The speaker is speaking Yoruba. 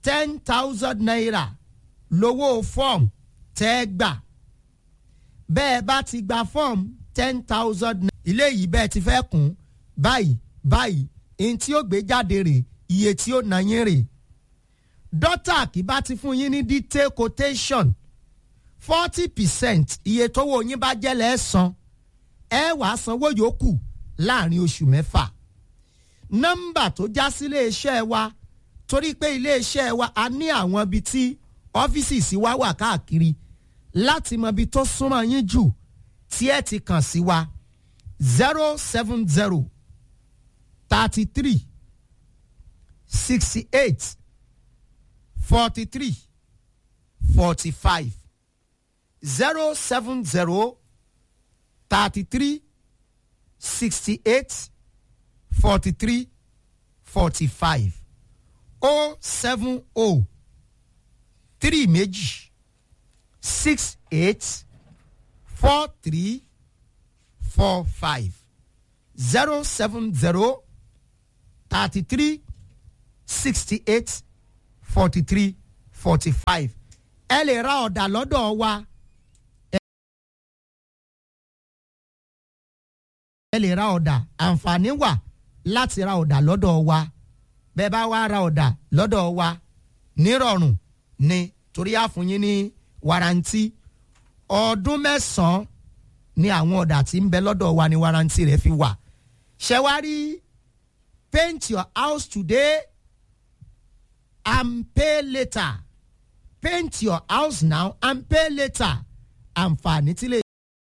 ten thousand naira lówó fọ́ọ̀mù tẹ́ ẹ gbà bẹ́ẹ̀ bá ti gba fọ́ọ̀mù ten thousand naira ilé yìí bẹ́ẹ̀ ti fẹ́ kún báyìí báyìí ihun tí ó gbé jáde rè iye tí ó nà yín rè dọ́tà kì bá ti fún yín ní detail quotation forty percent iye tówó yín bá jẹ́ lẹ́ẹ̀sán ẹ wàá sanwó yòókù láàrin oṣù mẹ́fà nọ́mbà tó já sí iléeṣẹ́ wa torí pé iléeṣẹ́ wa a ní àwọn ibi tí ọ́fíìsì sí wa wà káàkiri láti mọ ibi tó súnmọ́ yín jù tí ẹ ti kàn sí wa zero seven zero thirty three sixty eight forty three forty five zero seven zero thirty three sixty eight forty three forty five o seven o three méjì six eight four three four five zero seven zero thirty three sixty eight forty three forty five ẹ lè ra ọ̀dà lọ́dọ̀ wa. ẹ lè ra ọ̀dà àǹfààní wà láti ra ọ̀dà lọ́dọ̀ wa bẹ́ẹ̀ bá wá ra ọ̀dà lọ́dọ̀ wa nírọ̀rùn ni torí àfúnyín ní warranty ọdún mẹ́sàn-án ni àwọn ọ̀dà tí ń bẹ lọ́dọ̀ wa ni warranty rẹ̀ fi wà ṣẹ́wárí paint your house today and pay later paint your house now and pay later àǹfààní tí lè.